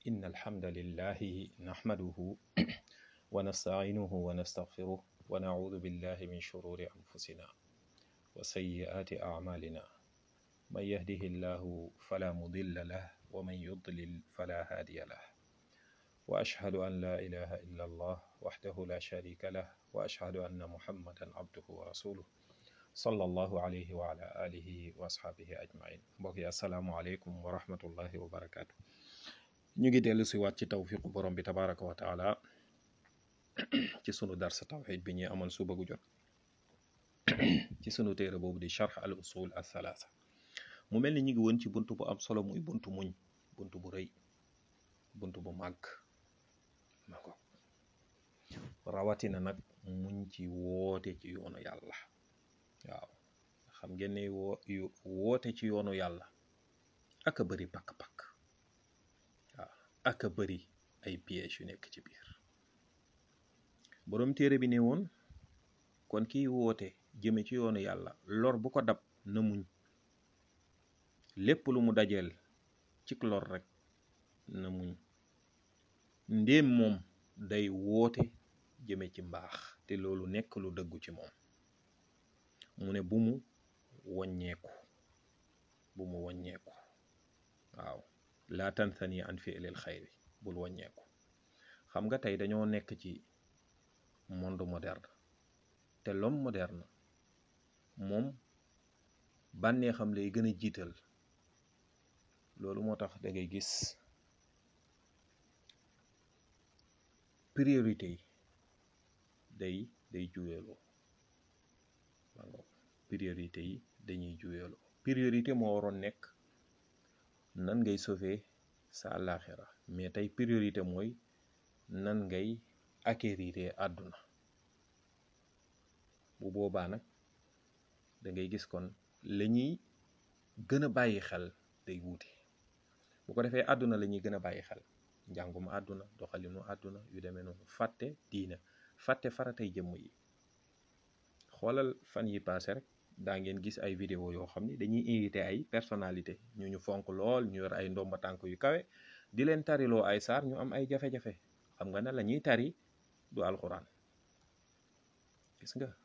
إن الحمد لله نحمده ونستعينه ونستغفره ونعوذ بالله من شرور أنفسنا وسيئات أعمالنا من يهده الله فلا مضل له ومن يضلل فلا هادي له وأشهد أن لا إله إلا الله وحده لا شريك له وأشهد أن محمدا عبده ورسوله صلى الله عليه وعلى آله وأصحابه أجمعين mbokk assalaamu aleykum wa rahmatullahi wa barakaatu ñu ngi dellu si waat ci tawfiqu borom bi tabaraka wa taala ci sunu darsa tawxid bi ñuy amal suba gu jot ci sunu téere boobu di charx al usul al thalaatha mu mel ni ñu ngi woon ci bunt bu am solo muy buntu muñ bunt bu rëy bunt bu màgg ma ko rawatina nag muñ ci woote ci yoonu yàlla waaw xam ngeen ne woo woote ci yoonu yàlla ak a bëri pakk-pakk waaw ak a bëri ay pièges yu nekk ci biir boroom téere bi ne woon kon kiy woote jëme ci yoonu yàlla lor bu ko dab na muñ lépp lu mu dajeel ci lor rek na muñ ndéem moom day woote jëme ci mbaax te loolu nekk lu dëggu ci moom mu ne bu mu waññeeku bu mu waññeeku waaw laa tansani an fi'lil xayri bul waññeeku xam nga tey dañoo nekk ci monde moderne te l'homme moderne moom bànnee xam lay gën a jiital loolu moo tax da ngay gis priorité yi day day juweeloo priorité yi dañuy juweeloo priorité moo waroon nekk nan ngay sauver sa àllaaxira mais tey priorité mooy nan ngay acquérir àdduna bu boobaa nag da ngay gis kon la ñuy gën a bàyyi xel day wuute bu ko defee àdduna la ñuy gën a bàyyi xel njàngum àdduna doxalinu àdduna yu demee noonu fàtte diina fàtte faratay jëmm yi xoolal fan yi paase rek daa ngeen gis ay vidéo yoo xam ne dañuy invité ay personnalité ñu ñu fonk lool ñu yor ay ndomba tànk yu kawe di leen tariloo ay saar ñu am ay jafe-jafe xam nga ne la ñuy tari du alxuraan gis nga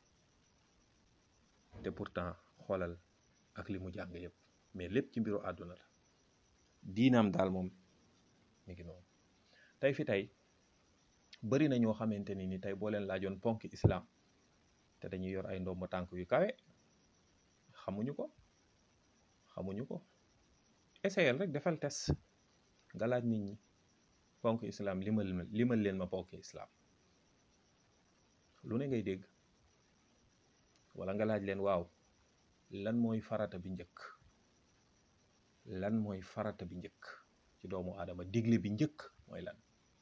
te pourtant xoolal ak li mu jàng yëpp mais lépp ci mbiru àdduna la diinaam daal moom mi ngi noonu tey fi tey bari na ñoo xamante ni ni tey boo leen laajoon ponk islam te dañuy yor ay ndomba tànk yu kawe xamuñu ko xamuñu ko essayel rek defal test nga laaj nit ñi ponk islam limal limal leen ma ponk islam lu ne ngay dégg wala nga laaj leen waaw lan mooy farata bi njëkk lan mooy farata bi njëkk ci doomu aadama digle bi njëkk mooy lan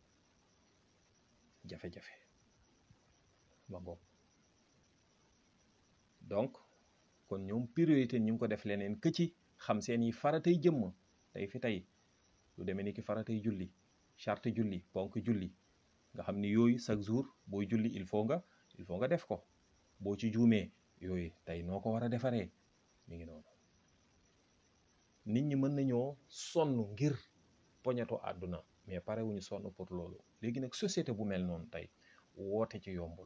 jafe-jafe ma ngoog donc kon ñoom priorité ñu ngi ko def leneen kë ci xam seen yi faratay jëmm tey fi tey lu demee ni ki faratay julli charte julli ponk julli nga xam ni yooyu chaque jour booy julli il faut nga il faut nga def ko boo ci juumee yooyu tey noo ko war a defaree mi ngi noonu nit ñi mën nañoo sonn ngir poñeto àdduna mais pare wuñu sonn pour loolu léegi nag société bu mel noonu tey woote ci yombul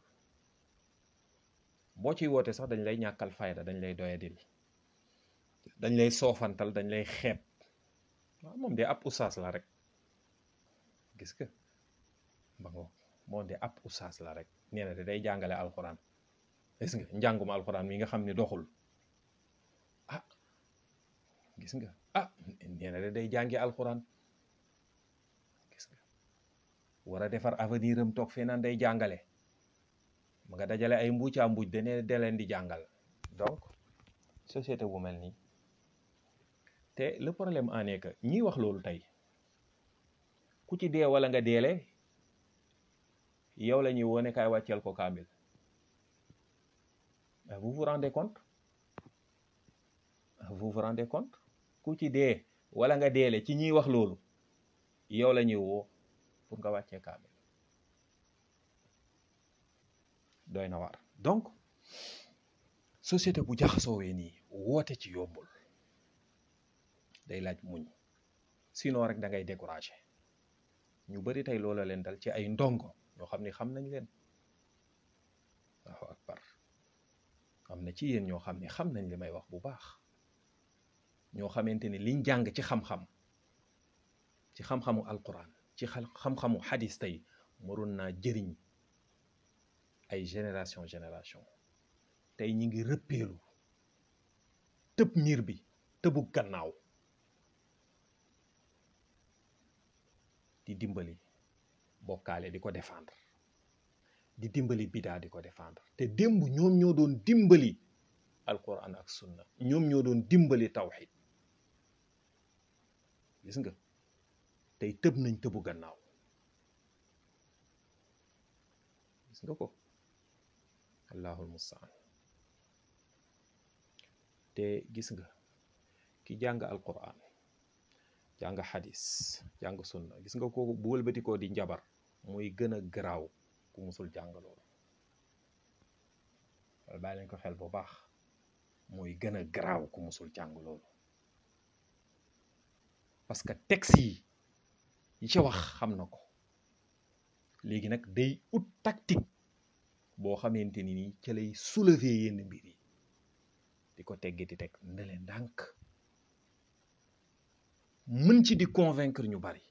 boo ciy woote sax dañ lay ñàkkal fayda dañ lay doyadil dañ lay soofantal dañ lay xeeb waaw moom de ab usaas la rek gis nga ba nga moom de ab usaas la rek nee na de day jàngale alxuraan gis nga njàngum alxuraan mi nga xam ne doxul ah gis nga ah nee na de day jàngi alxuraan gis nga war a defar avenir am toog fee naan day jàngale ma nga dajale ay mbuucaa mbuuc dane de leen di jàngal donc société bu mel nii te le problème en est que ñiy wax loolu tey ku ci dee wala nga deele yow la ñuy wone kaay wàcceel ko kaamil vous vous rendez compte vous vous rendez compte ku ci dee wala nga deele ci ñiy wax loolu yow la ñuy woo pour nga wàccee kaamil doy na waar donc société bu jaxasoowee nii woote ci yombul day laaj muñ sinon rek da ngay découragé ñu bari tey loola leen dal ci ay ndongo ñoo xam ne xam nañ leen waaw akbar am na ci yéen ñoo xam ne xam nañ li may wax bu baax ñoo xamante ni liñ jàng ci xam-xam ci xam-xamu alquran ci xam-xamu xadis tey waroon naa jëriñ ay génération génération tey ñi ngi rëppeelu tëb miir bi tëbu gannaaw di dimbali bokkaale di ko défendre di dimbali bidaa di ko défendre te démb ñoom ñoo doon dimbali alquran ak sunna ñoom ñoo doon dimbali tawxid gis nga tey tëb nañ tëbu gannaaw gis nga ko allahul mustaan te gis nga ki jàng alquran jàng xadis jàng sunna gis nga kooku bu wëlbatikoo di njabar muy gën a garaaw ku musul jàng loolu wala bàyyi leen ko xel bu baax muy gën a garaaw ku musul jàng loolu parce que texte yi yi ca wax xam na ko léegi nag day ut tactique boo xamante ni nii ca lay soulever yenn mbir yi di ko teggi di teg ne leen ndànk mën ci di convaincre ñu bari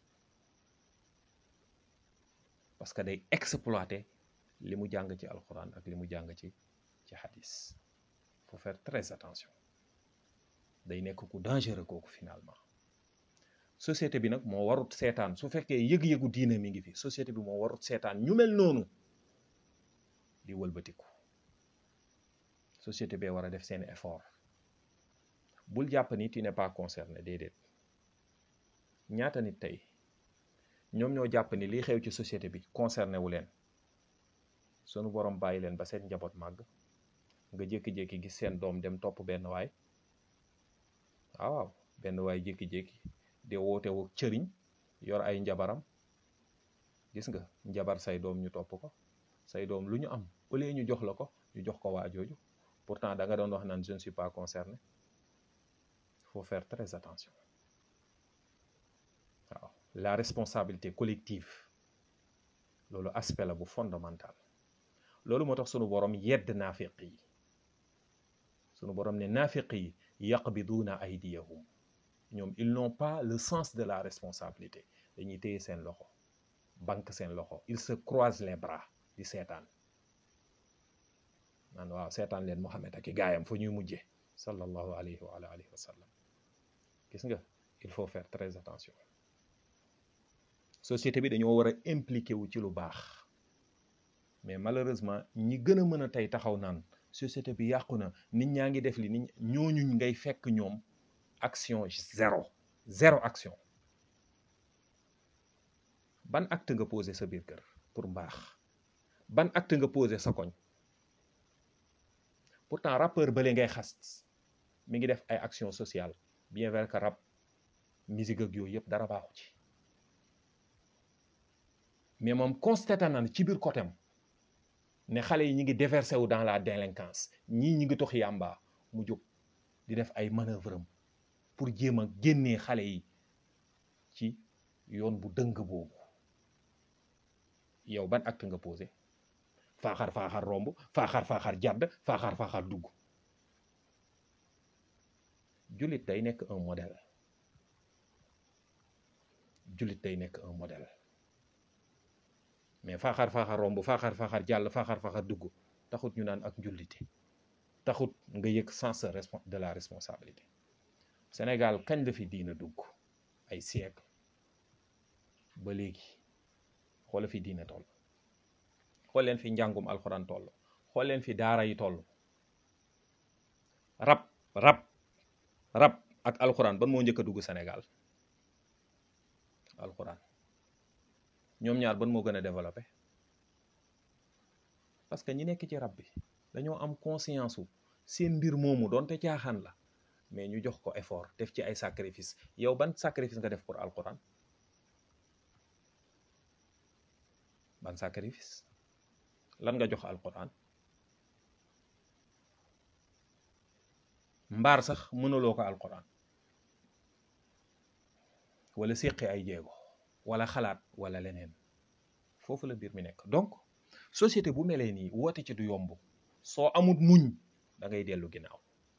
parce que day exploiter li mu jàng ci alxuraan ak li mu jàng ci ci hadis faut faire très attention day nekk ku dangereux kooku finalement société bi nag moo warut seetaan su fekkee yëg-yëgu diine mi ngi fi société bi moo warut seetaan ñu mel noonu di wëlbatiku société bee war a def seeni effort bul jàpp ni tu n'es pas concerné déedéet ñaata nit tey ñoom ñoo jàpp ni lii xew ci société bi concerné wu leen sunu borom bàyyi leen ba seen njaboot màgg nga jékki-jékki gis seen doom dem topp benn waay waaw benn waay jékki-jékki de woote wu cëriñ yor ay njabaram gis nga njabar say doom ñu topp ko say doom lu ñu am au lieu ñu jox la ko ñu jox ko waa jooju pourtant da nga doon wax naan je ne suis pas concerné faut faire très attention waaw la responsabilité collective loolu aspect la bu fondamental loolu moo tax sunu borom yedd naafiq yi sunu borom ne naafiq yi yaqbiduuna aydiyahum ñoom ils n'ont pas le sens de la responsabilité dañuy téye seen loxo banque seen loxo ils se croisent les bras di seetaan naan waaw seetaan leen Muhammad ak i gaayam fu ñuy mujje sallallahu alayhi wa alihi wa sallam gis nga il faut faire très attention société bi dañoo war a impliqué wu ci lu baax mais malheureusement ñi gën a mën a tey taxaw naan société bi yàqu na nit ñaa ngi def li nit ñooñu ngay fekk ñoom action zéro zéro action ban acte nga posé sa biir kër pour mbaax ban acte nga posé sa koñ pourtant rappeur bële ngay xas mi ngi def ay action sociale bien vrai que rap musique ak yooyu yëpp dara baaxu ci mais moom constaté na ci biir côté ne xale yi ñi ngi déversé wu dans la délinquance ñii ñi ngi tox yàmba mu jóg di def ay manœuvre am pour jéem a génnee xale yi ci yoon bu dëng boobu yow ban acte nga posé faaxar faaxar romb faaxar faaxar jàdd faaxar faaxar dugg jullit day nekk un modèle jullit day nekk un modèle mais faaxar faaxar romb faaxar faaxar jàll faaxar faaxar dugg taxut ñu naan ak njullite taxut nga yëg sens de la responsabilité Sénégal kañ la fi diina dugg ay siècle ba léegi xoola fi diina toll xool leen fi njàngum alxuraan toll xool leen fi daara yi toll rab rab rab ak alxuraan ban moo njëkk a dugg Sénégal alxuraan ñoom ñaar ban moo gën a développé parce que ñi nekk ci rab bi dañoo am conscience wu seen mbir moomu doonte caaxaan la mais ñu jox ko effort def ci ay sacrifice yow ban sacrifice nga def pour alxuraan ban sacrifice lan nga jox alquran mbaar sax mënuloo ko alquran wala séqi ay jéego wala xalaat wala leneen foofu la mbir mi nekk donc société bu melee nii woote ci du yomb soo amut muñ da ngay dellu ginnaaw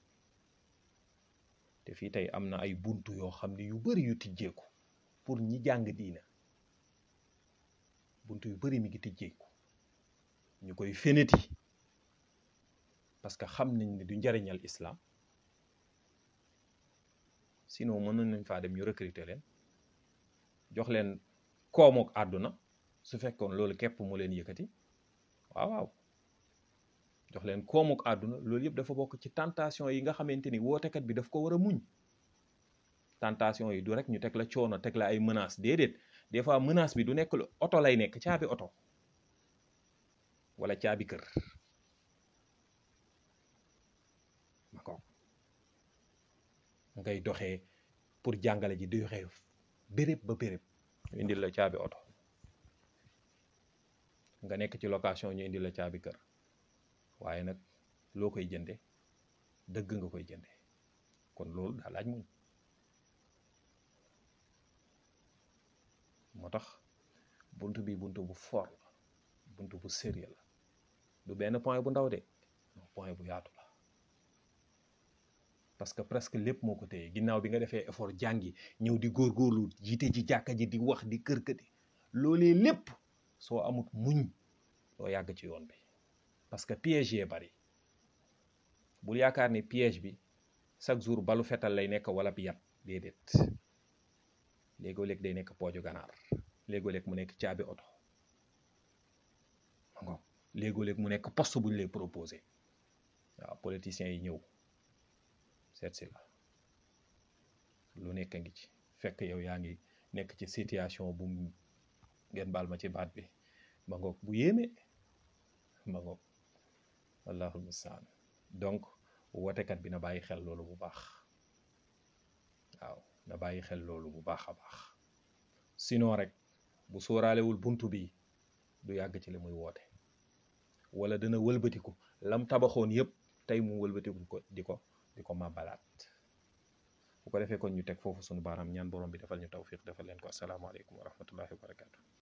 te fii tey am na ay buntu yoo xam ne yu bari yu tijjeeku pour ñi jàng diina buntu yu bari mi ngi tijjeeku ñu koy feneti parce que xam nañ ne du njariñal islam sinon mënoon nañ faa dem ñu recruter leen jox leen koomook àdduna su fekkoon loolu képp mu leen yëkkati waaw waaw jox leen koomuk àdduna loolu yëpp dafa bokk ci tentation yi nga xamante ni wootekat bi daf ko war a muñ tentation yi du rek ñu teg la coono teg la ay menace déedéet des fois menace bi du nekk lu oto lay nekk caabi oto wala caabi kër ma ko ngay doxee pour jàngale ji di doxee béréb ba béréb ñu indil la caabi oto nga nekk ci location ñu indil la caabi kër waaye nag loo koy jënde dëgg nga koy jënde kon loolu daa laaj muñ moo tax bunt bi bunt bu fort la bunt bu sérieux la du benn point bu ndaw de point bu yaatu la parce que presque lépp moo ko téye ginnaaw bi nga defee effort jàngi ñëw di góorgóorlu jiite ji jàkka ji di wax di kër kër loolee lépp soo amut muñ doo yàgg ci yoon bi parce que piège yee bari bul yaakaar ni piège bi chaque jour balu fetal lay nekk wala bi yat déedéet léegoo léeg day nekk pooju ganaar léegoo léeg mu nekk caabi oto ngo léegoo léeg mu nekk poste bu ñu lay proposé waaw politiciens yi ñëw seet si la lu nekk ngi ci fekk yow yaa ngi nekk ci situation bu ngeen baal ma ci baat bi ma ngoog bu yéeme ma ngoog wallaahu mustaan donc wootekat bi na bàyyi xel loolu bu baax waaw na bàyyi xel loolu bu baax a baax sinon rek bu sóoraalewul buntu bi du yàgg ci li muy woote wala dana wëlbatiku lam tabaxoon yépp tey mu wëlbatiku ko di ko di ko màbbalaat bu ko defee kon ñu teg foofu sunu baaraam ñaan borom bi defal ñu tawfiq defal leen ko asalaamaaleykum wa rahmatullahi wa barakatu